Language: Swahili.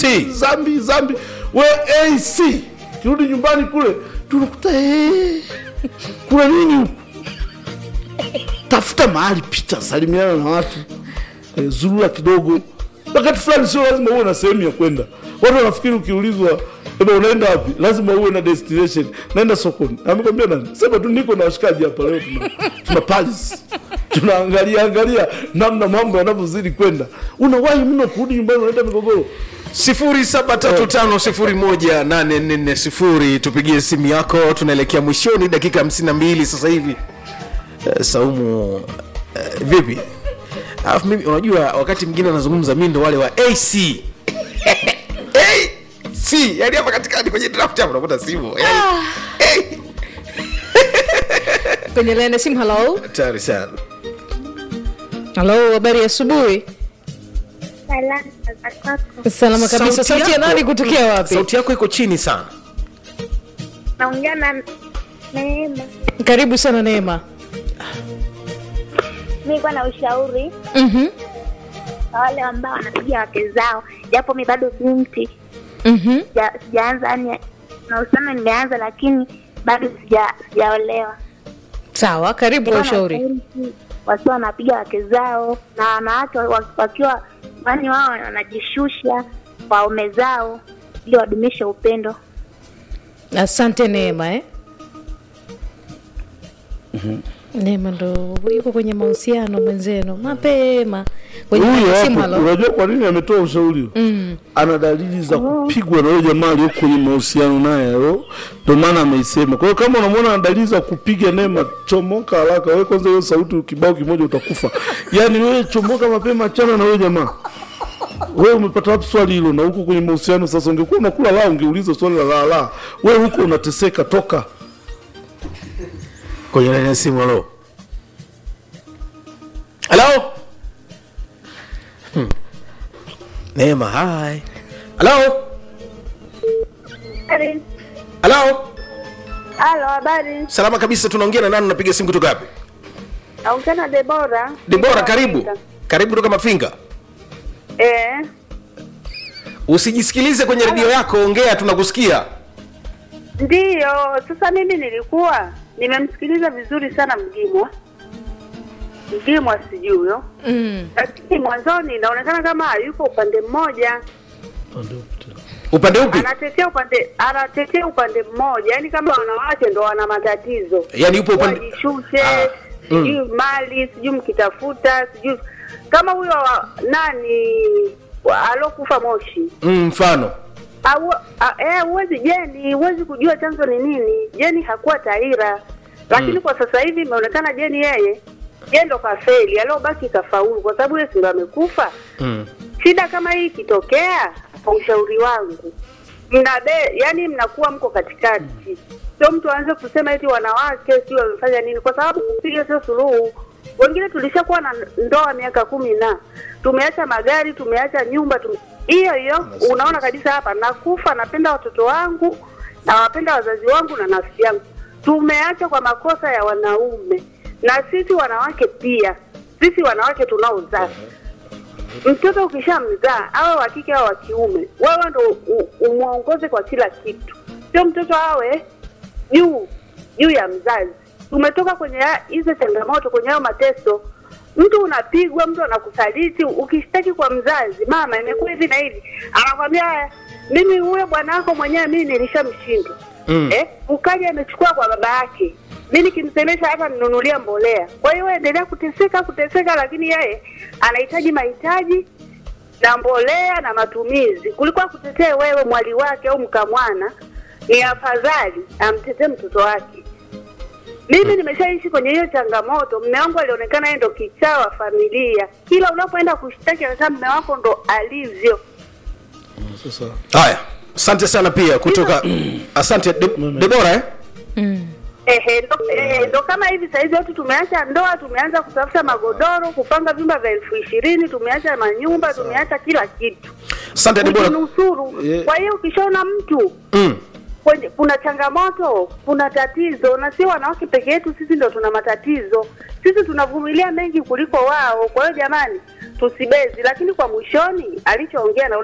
AC. zambi zambi we ac kirudi nyumbani kule tunakuta eh, kuna nini huku tafuta mahali pita salimiana na watu eh, zurura kidogo wakati fulani sio lazima uwe na sehemu ya kwenda watu wanafikiri ukiulizwa eba unaenda wapi lazima uwe na destination naenda sokoni amekwambia nani sema tu niko na washikaji hapa leo tuna, tuna palis tunaangalia angalia namna mambo yanavyozidi kwenda unawahi mno kurudi nyumbani unaenda migogoro 0735018440 tupigie simu yako tunaelekea mwishoni dakika 52 sasa hivi Eh, saumu eh, vipi alafu mimi unajua wakati mwingine anazungumza mi ndo wale wa ac AC, yani hapa katikati kwenye draft hapo unakuta simu Eh, eh, kwenye laini ya simu halo hatari sana halo habari ya asubuhi Salama za kwako. salama kabisa sauti ya yako- nani kutokea wapi sauti yako iko chini sana Naongea na Neema. karibu sana neema Mi kwa na ushauri Mhm, kwa wale ambao wanapiga wake zao, japo mi bado binti, mhm. sija- sijaanza yani mahusiano nimeanza, lakini bado sija- sijaolewa. sawa karibu kwa Nilikuwa ushauri nashauri tu Wasiwa wanapiga wake zao na wanawake wa- wakiwa yani wao wanajishusha kwa waume zao ili wadumishe upendo. asante neema eh? neema ndo yuko kwenye mahusiano mwenzenu mapema kwenye huyo laini ya simu hapo halo unajua kwa nini ametoa ushauri huo? Mm. ana dalili za kupigwa na huyo jamaa aliyo kwenye mahusiano naye yo ndio maana ameisema kwa hiyo kama unamwona ana dalili za kupiga neema chomoka haraka wewe kwanza hiyo sauti kibao kimoja utakufa yaani wewe chomoka mapema achana na huyo jamaa wewe umepata wapi swali hilo na huko kwenye mahusiano sasa ungekuwa unakula la ungeuliza swali la la la wewe huko unateseka toka kwenye laini ya simu halo halo Hmm. neema hai halo halo Halo, habari? salama kabisa tunaongea na nani unapiga simu kutoka wapi Naongea na Debora. debora karibu karibu kutoka mafinga Eh, usijisikilize kwenye redio yako ongea tunakusikia ndiyo. Sasa mimi nilikuwa nimemsikiliza vizuri sana Mgimwa, Mgimwa sijui huyo, mm. lakini mwanzoni inaonekana kama yuko upande mmoja, upande upi anatetea upande anatetea upande mmoja, yaani kama wanawake ndo wana matatizo yaani yupo upande wajishushe, Ah, sijui mali, sijui mkitafuta, sijui kama huyo wa- nani wa- alokufa Moshi Mm, mfano Au- a- eh, huwezi Jeni, huwezi kujua chanzo ni nini. Jeni hakuwa taira, lakini kwa sasa hivi imeonekana Jeni yeye yeye ndo kafeli, aliobaki kafaulu, kwa sababu yeye si ndo amekufa. mm. Shida kama hii ikitokea, kwa ushauri wangu, mnabe yani mnakuwa mko katikati, sio mtu aanze kusema eti wanawake sio wamefanya nini, kwa sababu kupiga sio suluhu. Wengine tulishakuwa na ndoa miaka kumi na tumeacha magari, tumeacha nyumba, tume... hiyo hiyo unaona kabisa hapa nakufa, napenda watoto wangu, nawapenda wazazi wangu na nafsi yangu. Tumeacha kwa makosa ya wanaume, na sisi wanawake pia, sisi wanawake tunaozaa mtoto ukishamzaa awe wa kike au wa kiume, wewe ndo u- umwongoze kwa kila kitu, sio mtoto awe juu juu ya mzazi. Tumetoka kwenye ya- hizo changamoto, kwenye hayo mateso. Mtu unapigwa, mtu anakusaliti, ukishtaki kwa mzazi, mama, imekuwa hivi na hivi, anakwambia "Haya, mimi huyo bwana wako mwenyewe mimi nilishamshindwa Mm. eh, ukaja amechukua kwa baba yake, mi nikimsemesha hata ninunulia mbolea. Kwa hiyo wewe endelea kuteseka kuteseka, lakini yeye anahitaji mahitaji na mbolea na matumizi. Kulikuwa kutetee wewe mwali wake au mkamwana, ni afadhali amtetee mtoto wake. Mimi nimeshaishi kwenye hiyo changamoto. Mme wangu alionekana yeye ndo kichaa wa familia, kila unapoenda kushtaki anasema mme wako ndo alivyo. sasa haya asante sana pia kutoka asante De, debora eh? Mm. Ehe, ndo, ehe, ndo kama hivi sahizi watu tumeacha ndoa, tumeanza kutafuta magodoro, kupanga vyumba vya elfu ishirini, tumeacha manyumba, tumeacha kila kitu asante debora kujinusuru. Yeah. Kwa hiyo ukishaona mtu mm. kwenye, kuna changamoto, kuna tatizo, na sio wanawake peke yetu, sisi ndo tuna matatizo. Sisi tunavumilia mengi kuliko wao. Kwa hiyo jamani, tusibezi, lakini kwa mwishoni alichoongea na